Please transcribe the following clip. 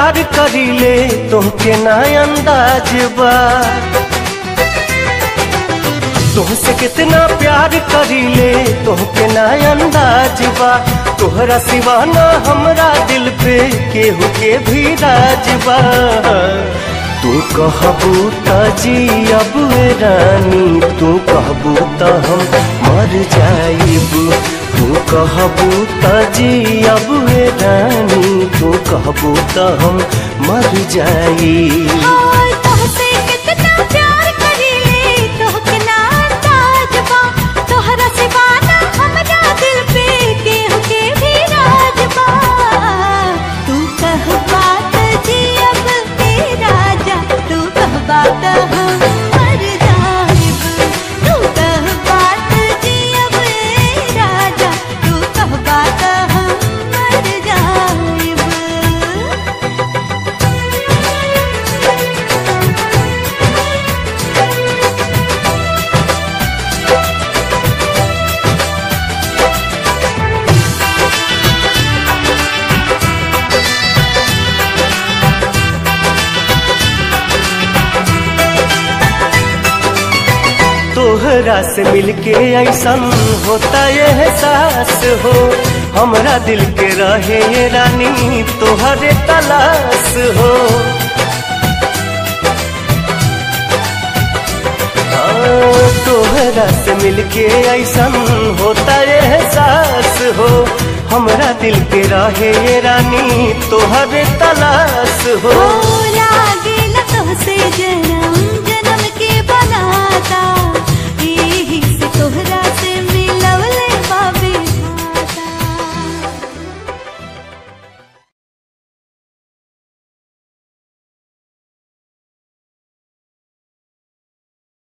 प्यार करीले तोहके ना अंदाज बा तुमसे कितना प्यार करीले तोहके ना अंदाज बा तोहरा सिवा ना हमरा दिल पे केहू के भी राज बा तू कहबू त जी अब रानी तू कहबू त हम मर जाइब तू कहबू त जी अब रानी तू कहबू त हम मर जाइब हाय तोहसे कितना प्यार करीले तोहके ना अंदाज बा तोहरा सिवा ना हमरा दिल पे केहू के भी राज बा तू कह बात जी अब ए राजा तू कह बात हम मर जाइब तू कह बात जी अब ए राजा तू कह बात हम मर जाइब तोहरा से मिलके ऐसन होता ये एहसास हो हमरा दिल के रहे ये रानी तोहरे तलाश हो हाँ, तोहरा से मिलके ऐसन होता ये एहसास हो हमरा दिल के रहे ये रानी तोहरे तलाश हो ओ लागे न तोहसे जरा